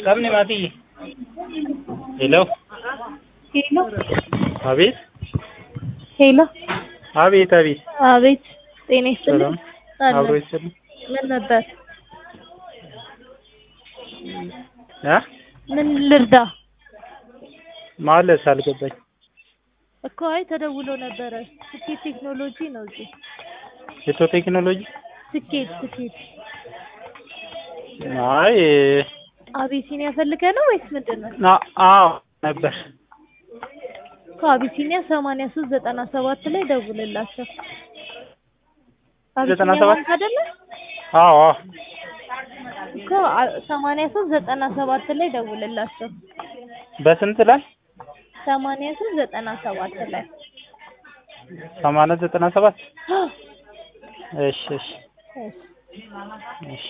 Sabni maatii. ሄሎ ሄሎ አቤት ሄሎ አቤት አቤት አቤት ጤና ይስጥልኝ ሰላም አለ አብሮ ይስጥልኝ ምን ነበር እ ምን ልርዳ ማለት አልገባኝ እኮ አይ ተደውሎ ነበረ ስኬት ቴክኖሎጂ ነው እዚህ ኢትዮ ቴክኖሎጂ ስኬት ስኬት አይ አቢሲኒያ ፈልገህ ነው ወይስ ምንድን ነው አ- አዎ ነበር እኮ አቢሲኒያ ሰማንያ ሶስት ዘጠና ሰባት ላይ ደውልላቸው ዘጠና አቢሲኒያ ሰባት ባንክ አይደለ አዎ አዎ እኮ አ- ሰማንያ ሶስት ዘጠና ሰባት ላይ ደውልላቸው በስንት ላይ ሰማንያ ሶስት ዘጠና ሰባት ላይ ሰማንያ ዘጠና ሰባት እሺ እሺ እሺ እሺ